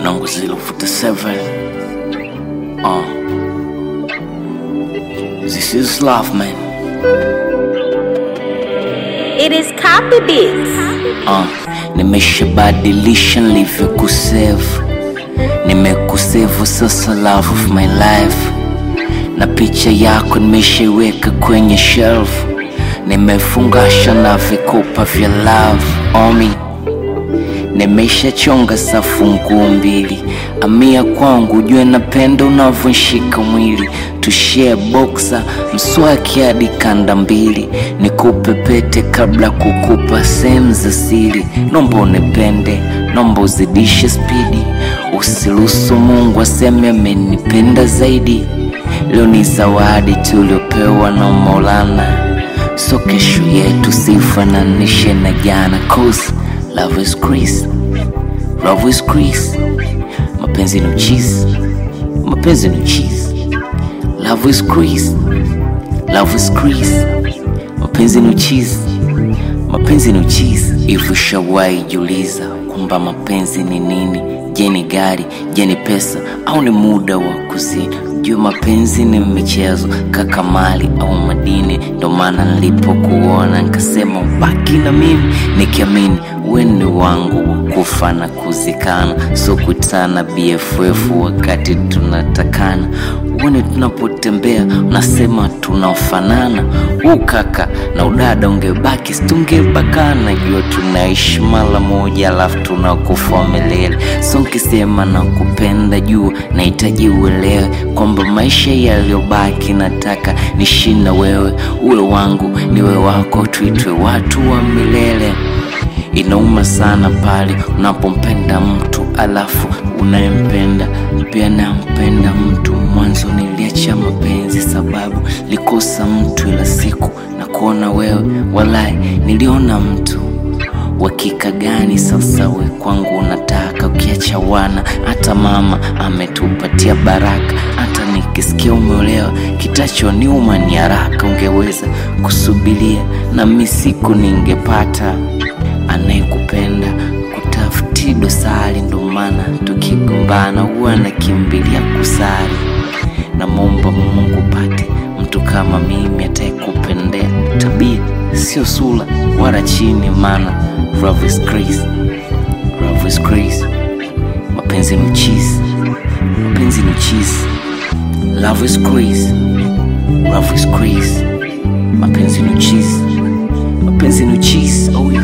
Nangu 047 uh. This is love man It is copy beats. uh. Nimeshabadilisha nilivyokusevu Nimekusevu sasa love of my life Na picha yako nimeshaiweka kwenye shelf Nimefungasha na vikopa vya love omi Nimeshachonga safu nguu mbili, amia kwangu, jue napenda unavyonshika mwili, tushare boxa mswaki hadi kanda mbili, nikupe pete kabla kukupa sehemu za siri. Nomba unipende, nomba uzidishe spidi, usiruhusu Mungu aseme amenipenda zaidi. Leo ni zawadi tuliopewa na Maulana, so kesho yetu sifananishe na jana, cause love is grace, love is grace. Mapenzi ni uchizi, mapenzi ni uchizi. Love is grace, love is grace. Mapenzi ni uchizi, mapenzi ni uchizi. Hivyo shawahi jiuliza kwamba mapenzi ni nini? Je, ni gari? Je, ni pesa au ni muda wa kuzini? Jua mapenzi ni michezo, kaka mali au madini. Ndo maana nilipokuona nikasema ubaki na mimi, nikiamini wewe ni wangu wa kufa na kuzikana, so kutana BFF wakati tunatakana. Uone tunapotembea unasema tunafanana, huu kaka na udada ungebaki situngebakana. Jua tunaishi mara moja, alafu tunakufa milele. So nkisema nakupenda, jua nahitaji uelewe kwamba maisha yaliyobaki nataka nishi na wewe, uwe wangu niwe wako, tuitwe watu wa milele. Inauma sana pale unapompenda mtu alafu unayempenda pia nampenda mtu. Mwanzo niliacha mapenzi sababu likosa mtu, ila siku na kuona wewe, walai niliona mtu. Wakika gani sasa we kwangu unataka? Ukiacha wana, hata mama ametupatia baraka. Hata nikisikia umeolewa, kitachoniuma ni haraka. Ungeweza kusubiria na mi siku ningepata anayekupenda kutafuti dosari. Ndo maana tukigombana huwa nakimbilia kusali. Namwomba Mungu pate mtu kama mimi atakayekupendea tabia, sio sura wala chini, maana love is grace, love is grace. Mapenzi ni cheese, mapenzi ni cheese. Love is grace, love is grace. Mapenzi ni cheese, mapenzi ni cheese. Oh yeah.